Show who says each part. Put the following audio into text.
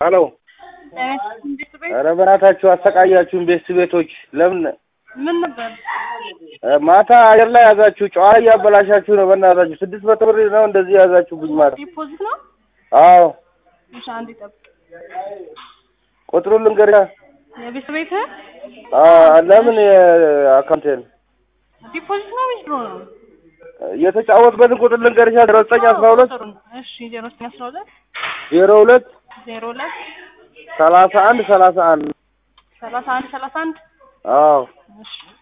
Speaker 1: ሄሎ ኧረ በእናታችሁ አሰቃያችሁን ቤት ቤቶች ለምን
Speaker 2: ምን ነበር?
Speaker 1: ማታ አየር ላይ ያዛችሁ ጨዋታ እያበላሻችሁ ነው በእናታችሁ ስድስት መቶ ብር ነው እንደዚህ ያዛችሁብኝ ማታ
Speaker 2: ዲፖዚት ነው?
Speaker 1: አዎ
Speaker 2: እሺ አንዴ ጠብቅ።
Speaker 1: ቁጥሩን ልንገርህ
Speaker 2: የቤት ቤት
Speaker 1: ለምን የአካውንቴን
Speaker 2: ዲፖዚት ነው ወይስ ድሮ ነው?
Speaker 1: የተጫወትበትን ቁጥር ልንገርሽ ዜሮ ዘጠኝ አስራ ሁለት
Speaker 2: ቁጥሩን። እሺ ዜሮ ዘጠኝ አስራ ሁለት
Speaker 1: ዜሮ ሁለት
Speaker 2: ዜሮ ሁለት
Speaker 1: ሰላሳ አንድ ሰላሳ አንድ
Speaker 2: ሰላሳ አንድ ሰላሳ አንድ
Speaker 1: አዎ
Speaker 2: እሺ